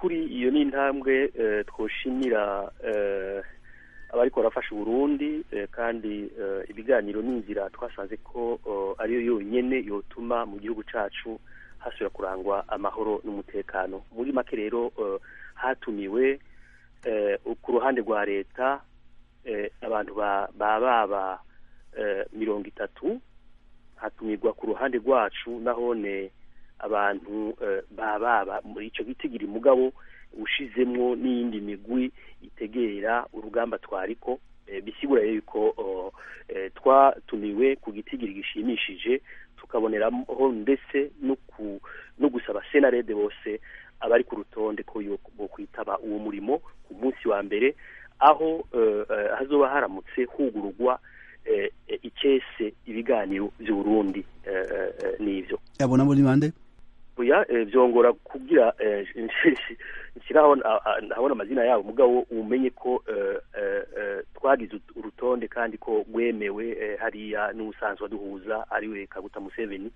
by'ukuri iyo ni intambwe twoshimira abariko barafasha uburundi kandi ibiganiro n'inzira twasanze ko ariyo yonyene yotuma mu gihugu cacu hasubira kurangwa amahoro n'umutekano muri make rero hatumiwe ku ruhande rwa leta abantu baba mirongo itatu hatumirwa ku ruhande rwacu nahone abantu baba muri icyo gitigiri mugabo ushizemwo n'iyindi migwi itegera urugamba twariko bisigura yuko twatumiwe ku gitigiri gishimishije tukaboneraho ndetse no gusaba senarede bose abari ku rutonde ko bo kwitaba uwo murimo ku munsi wa mbere aho hazoba haramutse hugururwa ikese ibiganiro by'uburundi n'ivyo yabona muri bande oya byongora kugira nshyiraho ndabona amazina yabo mugabo umenye ko twagize urutonde kandi ko rwemewe hariya n'ubusanzwe duhuza ariwe kaguta museveni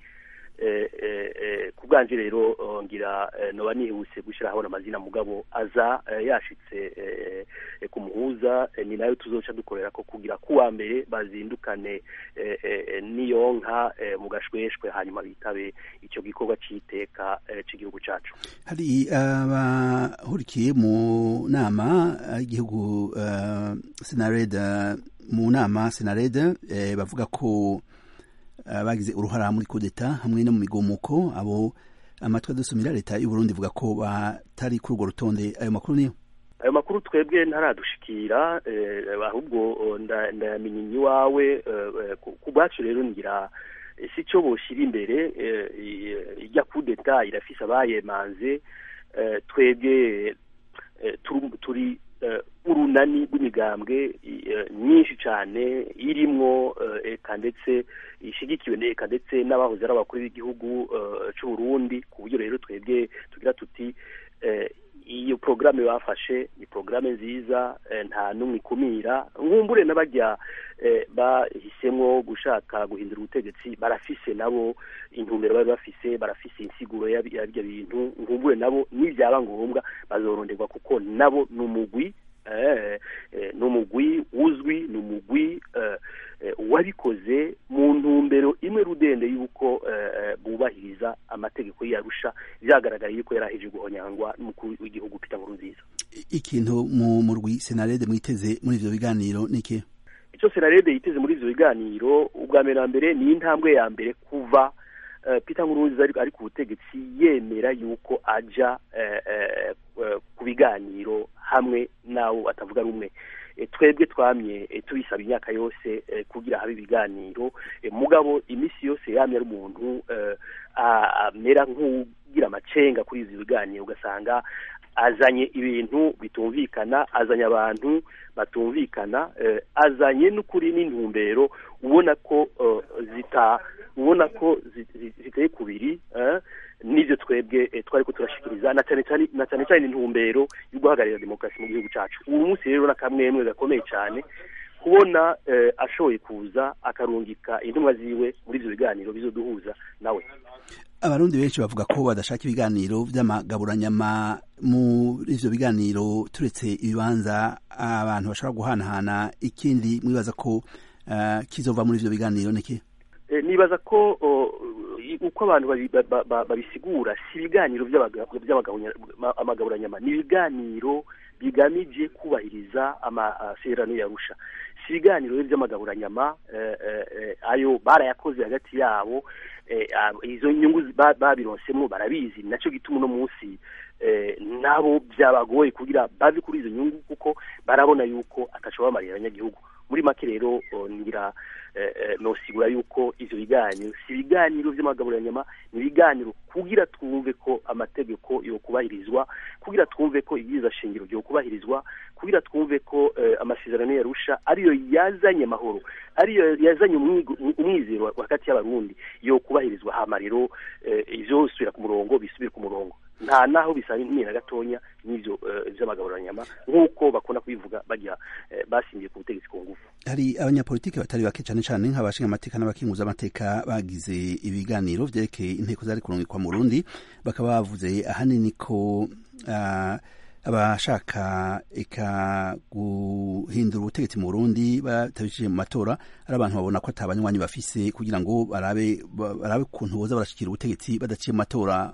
ku bwanje rero ngira noba nihuse gushyira ahabona amazina mugabo aza yashitse ku muhuza ni nayo tuzoca dukorera ko kugira kuwa mbere bazindukane n'iyo nka mu gashweshwe hanyuma bitabe icyo gikorwa cy'iteka cy'igihugu cyacu hari abahurikiye mu nama y'igihugu senareda mu nama senareda bavuga ko bagize uruhara muri kudeta hamwe no mu migomuko abo amatwi adusumira leta y'u Burundi ivuga ko batari kuri urwo rutonde ayo makuru niyo ayo makuru twebwe ntaradushikira ahubwo ndayamenya iwawe ku bwacu rero ngira si cyo boshyira imbere ijya kudeta irafise abayemanze twebwe turi urunani rw'imigambwe myinshi cyane irimwo eka ndetse ishigikiwe eka ndetse n'abahoze ari abakuru b'igihugu cy'u Burundi ku buryo rero twebwe tugira tuti iyo porogaramu bafashe ni porogaramu nziza nta n'umwe ikumira nkumbure n'abajya bahisemo gushaka guhindura ubutegetsi barafise nabo intumbero bari bafise barafise insiguro y'ibyo bintu nkumbure nabo nibyaba ngombwa bazoronderwa kuko nabo ni umugwi ni umugwi uzwi ni umugwi wabikoze mu ntumbero imwe rudende y'uko bubahiriza amategeko yarusha byagaragaye yuko yari aheje guhonyangwa n'umukuru w'igihugu Peter Nkurunziza ikintu mu murwi senarede mwiteze muri ivyo biganiro ni iki icyo senarede yiteze muri ivyo biganiro ubwa mbere na mbere ni intambwe ya mbere kuva Peter Nkurunziza ari ku butegetsi yemera yuko aja ku biganiro hamwe nawo atavuga rumwe twebwe twamye tubisaba imyaka yose kugira habe ibiganiro mugabo iminsi yose yamye ari umuntu amera nk'ugira amacenga kuri izi biganiro ugasanga azanye ibintu bitumvikana azanye abantu batumvikana azanye n'ukuri n'intumbero ubona ko zita ubona ko ziteye kubiri n'ibyo twebwe twari ko turashikiriza na cyane cyane na cyane cyane intumbero yo guhagararira demokarasi mu gihugu cyacu uyu munsi rero n'akamwemwe gakomeye cyane kubona ashoboye kuza akarungika intumwa ziwe muri ibyo biganiro bizoduhuza nawe abarundi benshi bavuga ko badashaka ibiganiro by'amagaburanyama muri ivyo biganiro turetse ibibanza abantu bashobora guhanahana ikindi mwibaza ko uh, kizova muri ivyo biganiro niki nibaza ko uko abantu babisigura si ibiganiro by'amagaburanyama ni ibiganiro bigamije kubahiriza amasezerano yarusha si ibiganiro by'amagaburanyama ayo barayakoze hagati yabo izo nyungu babironsemo barabizi nacyo gituma uno munsi nabo byabagoye kugira bave kuri izo nyungu kuko barabona yuko atashobora bamarira abanyagihugu muri make rero ngira nosigura yuko ivyo biganiro si ibiganiro vy'amagaburanyama ni ibiganiro kugira twumve ko amategeko yokubahirizwa kugira twumve ko ibyiza shingiro vyokubahirizwa kugira twumve ko amasezerano yarusha ariyo yazanye amahoro ariyo yazanye umwizero hagati y'abarundi yokubahirizwa hama rero ivyosubira ku murongo bisubire ku murongo nta naho bisangiye na gatonya n'ivyo vy'amagaburanyama nk'uko bakunda kubivuga bagira basingiye ku butegetsi ku ngufu hari abanyapolitiki batari bake cane cane nk'abashinga amateka n'abakinguza amateka bagize ibiganiro vyerekeye inteko zari kurungikwa mu Burundi bakaba bavuze ahanini ko abashaka eka guhindura ubutegetsi mu Burundi batabishije mu matora ari abantu babona ko atabanywanyi bafise kugira ngo barabe barabe ukuntu boza barashikira ubutegetsi badaciye mu matora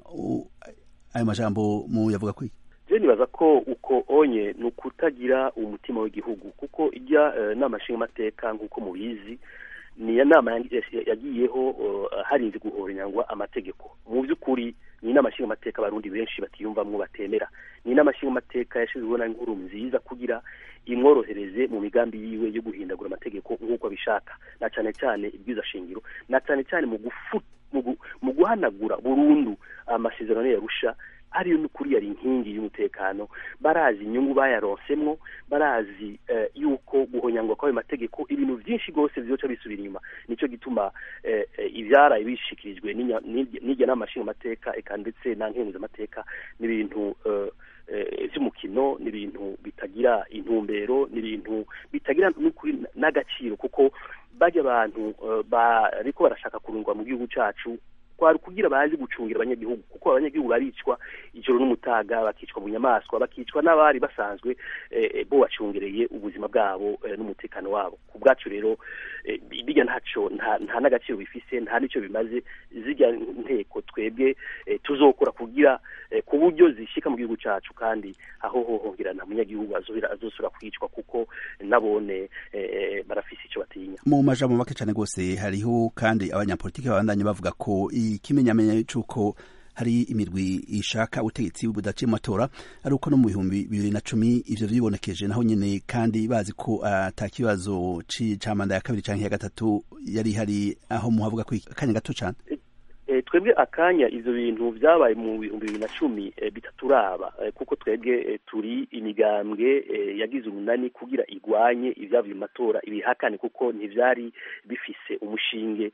ayo majambo mu yavuga kwiki je nibaza ko uko onye ni ukutagira umutima w'igihugu kuko ijya uh, nama nshingamateka nk'uko mubizi ni ya nama yagiyeho uh, harinze guhoranyangwa amategeko mu by'ukuri ni inama nshingamateka abarundi benshi batiyumvamwo batemera ni inama nshingamateka yashizweho na nkuru nziza kugira imworohereze mu migambi yiwe yo guhindagura amategeko nk'uko abishaka na cyane cyane ibwiza shingiro na cyane cyane mu gufu mu guhanagura burundu amasezerano yarusha ariyo n'ukuri yari inkingi y'umutekano barazi inyungu bayaronsemwo barazi uh, yuko guhonyangwa kw'ayo mategeko ibintu byinshi rwose vyoca bisubira inyuma nico gituma uh, ivyaraye bishikirijwe n'irya nama nshingamateka eka ndetse na nkenguzamateka n'ibintu uh, vy'umukino n'ibintu bitagira intumbero n'ibintu bitagira n'ukuri n'agaciro kuko bajya abantu bariko barashaka kurungwa mu gihugu cacu kwari kugira bazi gucungira abanyagihugu kuko abanyagihugu baricwa ijoro n'umutaga bakicwa mu nyamaswa bakicwa n'abari basanzwe eh, bo bacungereye ubuzima bwabo eh, n'umutekano wabo ku bwacu rero eh, bijya ntaco nta, nta n'agaciro bifise nta n'icyo bimaze zijya nteko twebwe eh, tuzokora kugira eh, ku buryo zishika mu gihugu cacu kandi aho hohongera nta munyagihugu azobira azosura kwicwa kuko nabone eh, barafise ico batinya mu majambo make cane gose hariho kandi abanyapolitiki babandanye bavuga ko ikimenyamenya c'uko hari imirwi ishaka ubutegetsi budaciye mu matora ari uko no mu bihumbi bibiri na cumi ivyo vyibonekeje naho nyene kandi bazi ko ata uh, kibazo ca manda ya kabiri canke ya gatatu yari hari aho muhavuga ko akanya gato cane twebwe akanya ivyo bintu vyabaye mu bihumbi bibiri na cumi bitaturaba kuko twebwe turi imigambwe yagize umunani kugira igwanye ivyavuye mu matora ibihakane kuko ntivyari bifise umushinge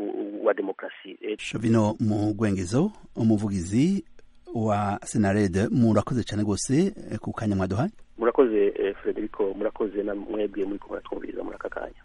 wa demokrasi shovino mu gwengezo umuvugizi wa senarede murakoze cane gose ku kanya mwaduhaye murakoze frederico murakoze na mwebwe muri ko muratwumviriza muri aka kanya